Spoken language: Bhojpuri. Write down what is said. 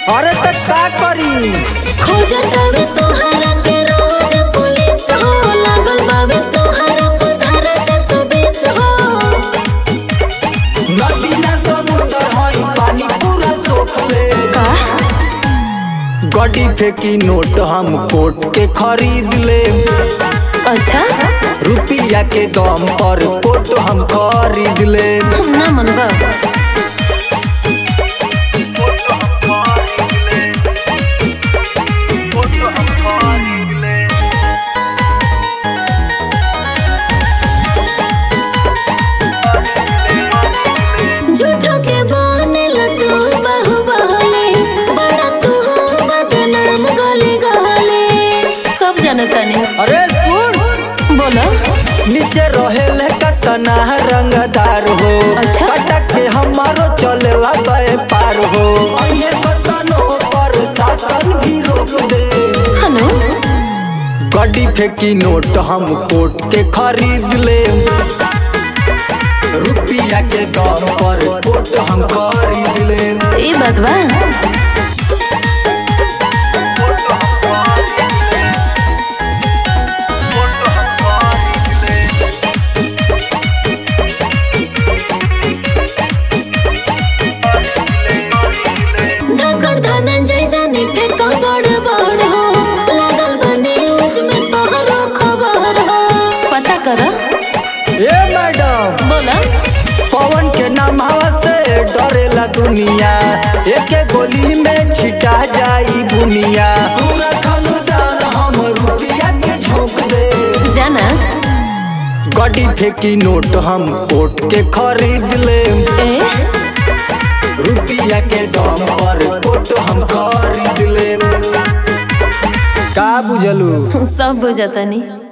अरे त का करी खोजतावे तोहरा के रोज पुलिस हो लागल बावे तोहरा पधारा 420 हो नदी ना समुंदर हई पानी पूरा सोख ले का गड्डी फेंकी नोट हम कोट के खरीद ले अच्छा रुपया के दम पर कोट हम खरीद ले ना मनबा झूठो के बनेल तू बाहुबली बड़ा तू हो बदनाम गली गली सब जनता ने अरे सुन बोलो नीचे रहेले कतना रंगदार हो अच्छा। कटक के हमारो चलेला व्यापार हो अये बतनो पर शासन भी रोक दे हनु गड्डी फेंकी नोट हम कोट के खरीद ले रुपया के दम पर कोट हम खरीद ले ई बात बा धकड़ धनंजय जाने फेंका बड़ बड़ हो लागल बने न्यूज में तोहरो खबर हो पता कर ए मैडम बोला पवन के नाम से डरेला दुनिया एक गोली में छिटा जाई बुनिया पूरा खानदान हम रुपया के झोंक दे जाना गड्डी फेंकी नोट हम कोट के खरीद ले ए रुपया के दम पर कोट हम खरीद ले का बुझलू सब बुझतनी